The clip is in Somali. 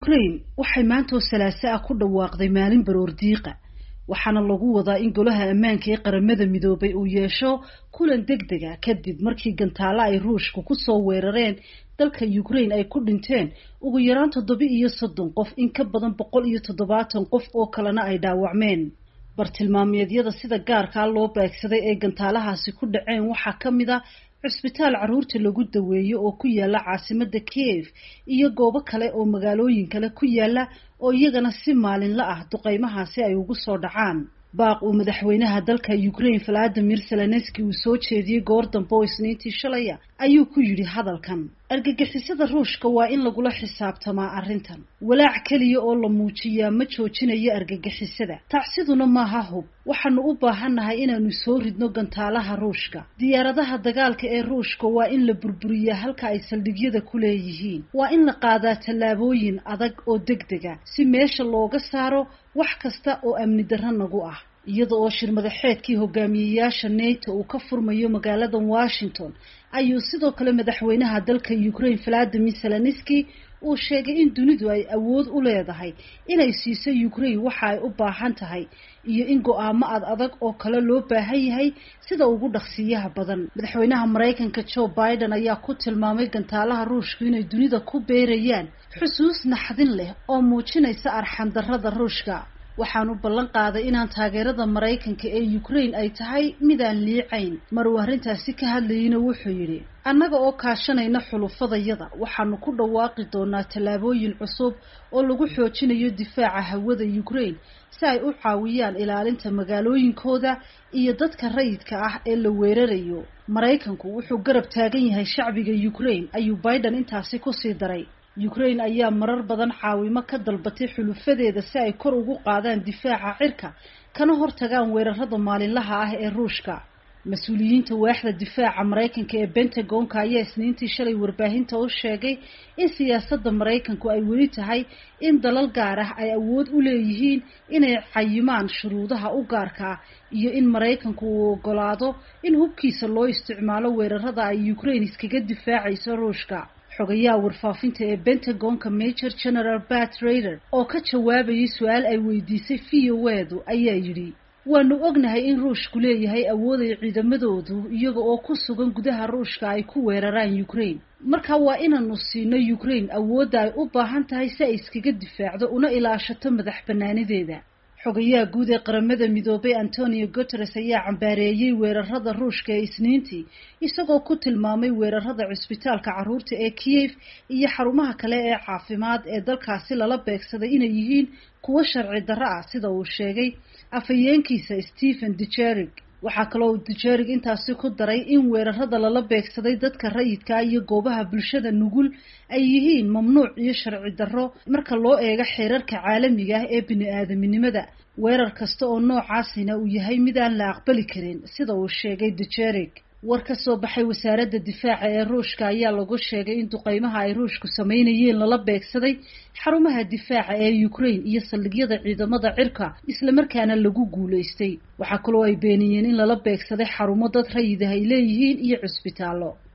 ukraine waxay maantoo salaaso ah ku dhawaaqday maalin baroor diiqa waxaana lagu wadaa in golaha ammaanka ee qaramada midoobay uu yeesho kulan deg deg a kadib markii gantaalo ay ruushka kusoo weerareen dalka ukraine ay ku dhinteen ugu yaraan toddoba iyo soddon qof in ka badan boqol iyo toddobaatan qof oo kalena ay dhaawacmeen bartilmaameedyada sida gaarkaa loo beegsaday ee gantaalahaasi ku dhaceen waxaa ka mid a cusbitaal carruurta lagu daweeyo oo ku yaala caasimada kiev iyo goobo kale oo magaalooyin kale ku yaala oo iyagana si maalinla ah duqeymahaasi ay ugu soo dhacaan baaq uu madaxweynaha dalka ukraine valadimir zelenski uu soo jeediyey goor dambe oo isniintii shalaya ayuu ku yidhi hadalkan argagixisada ruushka waa in lagula xisaabtamaa arrintan walaac keliya oo la muujiyaa ma joojinayo argagixisada tacsiduna maaha hub waxaanu u baahannahay inaanu soo ridno gantaalaha ruushka diyaaradaha dagaalka ee ruushka waa in la burburiyaa halka ay saldhigyada ku leeyihiin waa in la qaadaa tallaabooyin adag oo deg dega si meesha looga saaro wax kasta oo amni darro nagu ah iyada oo shir madaxeedkii hogaamiyeyaasha nato uu ka furmayo magaalada washington ayuu sidoo kale madaxweynaha dalka ukraine valadimir zelenski uu sheegay in dunidu ay awood u leedahay inay siiso ukraine waxa ay u baahan tahay iyo in go-aamo ad adag oo kale loo baahan yahay sida ugu dhaqsiiyaha badan madaxweynaha maraykanka joe biden ayaa ku tilmaamay gantaalaha ruushku inay dunida ku beerayaan xusuus naxdin leh oo muujinaysa arxandarrada ruushka waxaanu ballan qaaday inaan taageerada maraykanka ee ukraine ay tahay midaan liicayn mar uu arrintaasi ka hadlayeyna wuxuu yidhi annaga oo kaashanayna xulufadayada waxaanu ku dhawaaqi doonaa tallaabooyin cusub oo lagu xoojinayo difaaca hawada ukraine si ay u caawiyaan ilaalinta magaalooyinkooda iyo dadka rayidka ah ee la weerarayo maraykanku wuxuu garab taagan yahay shacbiga ukraine ayuu biden intaasi kusii daray ukraine ayaa marar badan caawimo ka dalbatay xulufadeeda si ay kor ugu qaadaan difaaca cirka kana hortagaan weerarada maalinlaha ah ee ruushka mas-uuliyiinta waaxda difaaca maraykanka ee bentagonka ayaa isniintii shalay warbaahinta u sheegay in siyaasadda maraykanku ay weli tahay in dalal gaar ah ay awood u leeyihiin inay cayimaan shuruudaha u gaarka ah iyo in maraykanku uu ogolaado in hubkiisa loo isticmaalo weerarada ay ukraine iskaga difaacayso ruushka xogayaha warfaafinta ee bentagonka major general bat raider oo ka jawaabayay su-aal ay weydiisay viyowedu ayaa yidhi waanu ognahay in ruushku leeyahay awood ay ciidamadoodu iyaga oo ku sugan gudaha ruushka ay ku weeraraan ukraine marka waa inaanu siino ukraine awoodda ay u baahan tahay si ay iskaga difaacdo una ilaashato madax banaanideeda xogayaha guud ee qaramada midoobay antonio guteres ayaa cambaareeyey weerarada ruushka ee isniintii isagoo ku tilmaamay weerarada cusbitaalka carruurta ee kiev iyo xarumaha kale ee caafimaad ee dalkaasi lala beegsaday inay yihiin kuwo sharci darro ah sida uu sheegay afhayeenkiisa stephen dujerig waxaa kaloo dujerig intaasi ku daray in weerarada lala beegsaday dadka rayidka iyo goobaha bulshada nugul ay yihiin mamnuuc iyo sharci darro marka loo eego xeerarka caalamiga ah ee bini-aadaminimada weerar kasta oo noocaasina uu yahay mid aan la aqbali karin sida uu sheegay dujerig war ka soo baxay wasaaradda difaaca ee ruushka ayaa lagu sheegay in duqeymaha ay ruushku sameynayeen lala beegsaday xarumaha difaaca ee ukraine iyo saldhigyada ciidamada cirka islamarkaana lagu guulaystay waxaa kaloo ay beeniyeen in lala beegsaday xarumo dad rayid ah ay leeyihiin iyo cusbitaallo